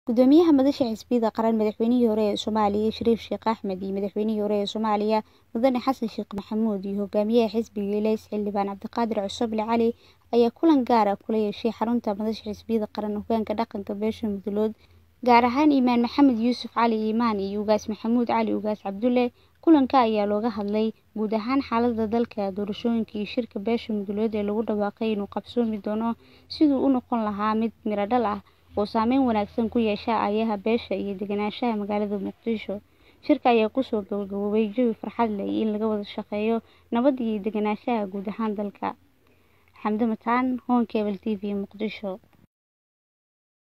Gudoomiyaha Madasha Xisbiyada Qaran Madaxweynihii hore ee Soomaaliya Shariif Sheekh Axmed iyo Madaxweynihii hore ee Soomaaliya Mudane Xasan Sheekh Maxamuud iyo Hogaamiyaha Xisbiga Ilays Xildhibaan Cabdiqaadir Cusable Cali ayaa kulan gaar ah kula yeeshay xarunta Madasha Xisbiyada Qaran Hoggaanka Dhaqanka Beesha Mudullood, gaar ahaan Imaan Maxamed Yuusuf Cali Imaan iyo Ugaas Maxamuud Cali Ugaas Cabdulle. Kulanka ayaa looga hadlay guud ahaan xaaladda dalka, doorashooyinka iyo shirka beesha Mudullood ee lagu dhawaaqay inuu qabsoomi doono sidii uu u noqon lahaa mid miro dhal ah oo saameyn wanaagsan ku yeesha aayaha beesha iyo deganaanshaha magaalada Muqdisho. Shirka ayaa ku soo gabagaboobay jawi farxad leh iyo in laga wada shaqeeyo nabadda iyo deganaanshaha guud ahaan dalka. Xamdi Mataan, Home Cable TV, Muqdisho.